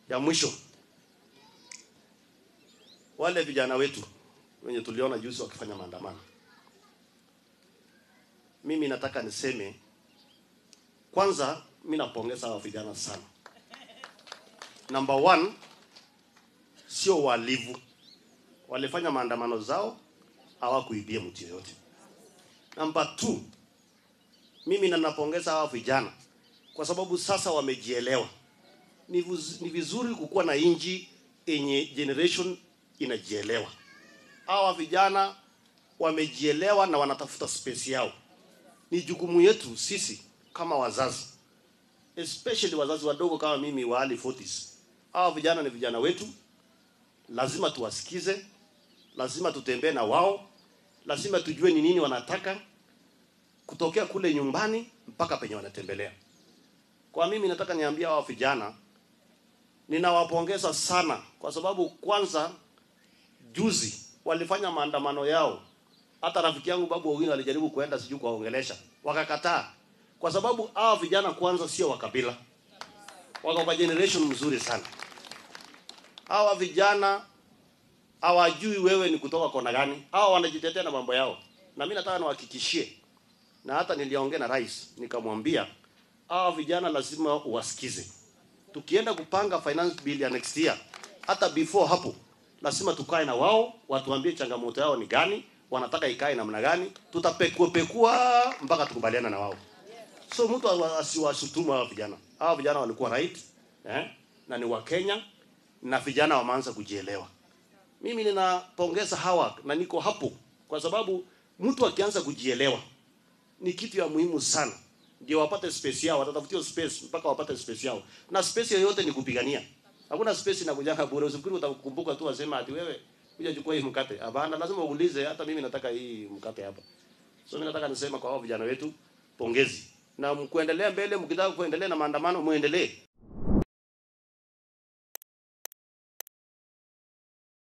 Ya mwisho, wale vijana wetu wenye tuliona juzi wakifanya maandamano, mimi nataka niseme kwanza, mimi napongeza hawa vijana sana. Number one, sio walivu, walifanya maandamano zao, hawakuibia mtu yoyote. Number two, mimi na napongeza hawa vijana kwa sababu sasa wamejielewa. Ni, vuz, ni vizuri kukuwa na inji yenye generation inajielewa. Hawa vijana wamejielewa na wanatafuta space yao. Ni jukumu yetu sisi kama wazazi, especially wazazi wadogo kama mimi wa early 40s. Hawa vijana ni vijana wetu, lazima tuwasikize, lazima tutembee na wao, lazima tujue ni nini wanataka kutokea kule nyumbani mpaka penye wanatembelea. Kwa mimi nataka niambia hawa vijana, ninawapongeza sana kwa sababu kwanza, juzi walifanya maandamano yao. Hata rafiki yangu Babu Owino alijaribu kuenda sijui kuwaongelesha, wakakataa, kwa sababu hawa vijana kwanza sio wa kabila, wako kwa generation mzuri sana. Hawa vijana hawajui wewe ni kutoka kona gani, hawa wanajitetea na mambo yao, na mimi nataka niwahakikishie, na hata niliongea na rais nikamwambia hawa vijana lazima uwasikize. Tukienda kupanga finance bill ya next year, hata before hapo, lazima tukae na wao, watuambie changamoto yao ni gani, wanataka ikae namna gani, tutapekua pekua mpaka tukubaliana na wao. So mtu asiwashutumu hawa vijana. Hawa vijana walikuwa right eh, na ni wa Kenya na vijana wameanza kujielewa. Mimi ninapongeza hawa na niko hapo kwa sababu mtu akianza kujielewa ni kitu ya muhimu sana ndio wapate space yao, watatafutia space mpaka wapate space yao, na space yoyote ni kupigania. Hakuna space inakujanga bure. Usifikiri utakumbuka tu wasema ati wewe kuja chukua hii mkate. Hapana, lazima uulize, hata mimi nataka hii mkate hapa. So mimi nataka nisema kwa hao vijana wetu, pongezi na mkuendelea mbele. Mkitaka kuendelea na maandamano, muendelee,